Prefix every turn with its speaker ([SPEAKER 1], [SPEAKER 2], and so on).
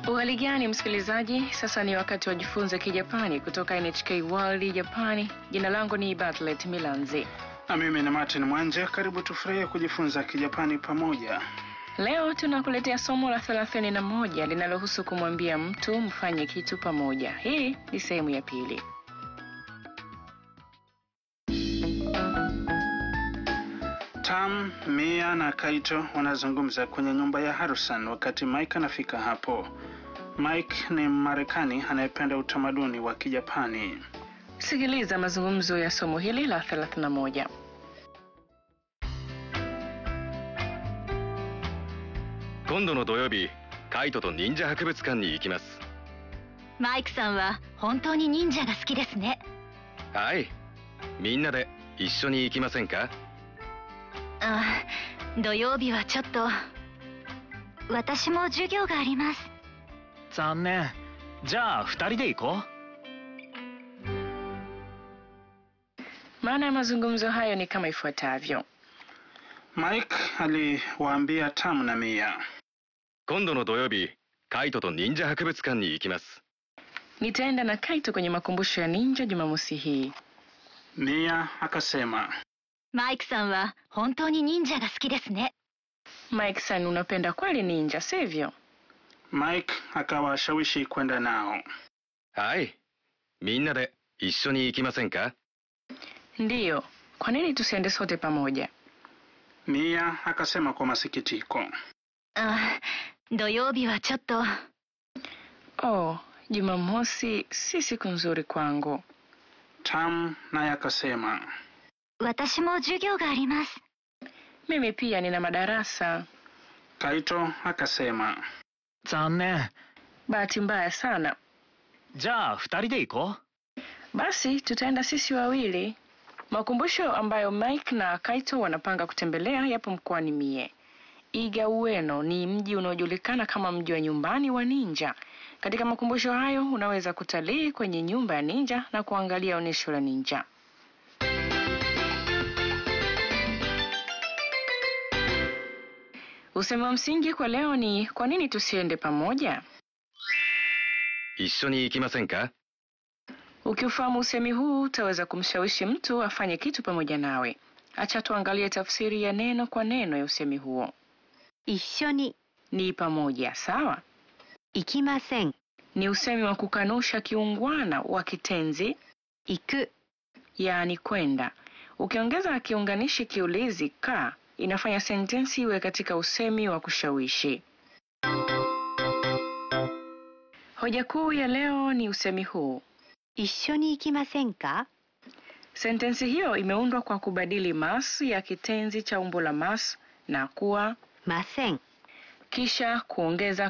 [SPEAKER 1] Uhali gani msikilizaji, sasa ni wakati wa jifunze Kijapani kutoka NHK World Japani. Jina langu ni Bartlett Milanzi.
[SPEAKER 2] Na mimi ni Martin Mwanje. Karibu tufurahie kujifunza Kijapani pamoja.
[SPEAKER 1] Leo tunakuletea somo la thelathini na moja linalohusu kumwambia mtu mfanye kitu pamoja. Hii ni sehemu ya pili.
[SPEAKER 2] Tam, Mia na Kaito wanazungumza kwenye nyumba ya Harusan wakati Mike anafika hapo. Mike ni Mmarekani anayependa utamaduni wa Kijapani.
[SPEAKER 1] Sikiliza mazungumzo ya somo hili la 31.
[SPEAKER 3] 今度の土曜日カイトと忍者博物館に行きます
[SPEAKER 4] マイクさんは本当に忍者が好きですね
[SPEAKER 3] はいみんなで一緒に行きませんか
[SPEAKER 4] あ土曜日はちょっと私も授業があります
[SPEAKER 5] 残念じゃあ二人で行こう
[SPEAKER 1] Maana ya mazungumzo hayo ni kama ifuatavyo.
[SPEAKER 2] Mike aliwaambia Tam na Mia,
[SPEAKER 3] 今度の土曜日カイトと忍者博物館に行きます
[SPEAKER 1] Nitaenda na Kaito kwenye makumbusho ya ninja Jumamosi hii.
[SPEAKER 2] Mia akasema
[SPEAKER 4] マイクさんは本当に忍者が好きですね
[SPEAKER 1] Mike san, unapenda kweli ninja, sivyo?
[SPEAKER 2] Mike akawashawishi kwenda nao.
[SPEAKER 3] はいみんなで一緒に行きませんか
[SPEAKER 1] Ndiyo. Kwa nini tusiende sote pamoja?
[SPEAKER 2] Mia akasema kwa masikitiko.
[SPEAKER 4] あ土曜日はちょっと
[SPEAKER 1] Oh, Jumamosi si siku nzuri kwangu.
[SPEAKER 2] Tam naye akasema
[SPEAKER 4] 私も授業があります
[SPEAKER 1] Mimi pia nina madarasa.
[SPEAKER 2] Kaito akasema
[SPEAKER 5] 残念
[SPEAKER 1] Bahati mbaya sana.
[SPEAKER 5] じゃあ二人で行こ
[SPEAKER 1] Basi tutaenda sisi wawili. Makumbusho ambayo Mike na Kaito wanapanga kutembelea yapo mkoani Mie. Iga Ueno ni mji unaojulikana kama mji wa nyumbani wa ninja. Katika makumbusho hayo unaweza kutalii kwenye nyumba ya ninja na kuangalia onyesho la ninja. Usemi wa msingi kwa leo ni kwa nini tusiende pamoja?
[SPEAKER 3] 一緒に行きませんか
[SPEAKER 1] Ukiufahamu usemi huu utaweza kumshawishi mtu afanye kitu pamoja nawe. Acha tuangalie tafsiri ya neno kwa neno ya usemi huo.
[SPEAKER 4] 一緒に
[SPEAKER 1] Ni pamoja, sawa?
[SPEAKER 4] 行きません
[SPEAKER 1] Ni usemi wa kukanusha kiungwana wa kitenzi
[SPEAKER 4] 行く
[SPEAKER 1] yaani kwenda. Ukiongeza kiunganishi kiulizi ka, inafanya sentensi iwe katika usemi wa kushawishi. Hoja kuu ya leo ni usemi huu.
[SPEAKER 4] 一緒に行きませんか
[SPEAKER 1] Sentensi hiyo imeundwa kwa kubadili mas ya kitenzi cha umbo la mas na kuwa
[SPEAKER 4] ません
[SPEAKER 1] kisha kuongeza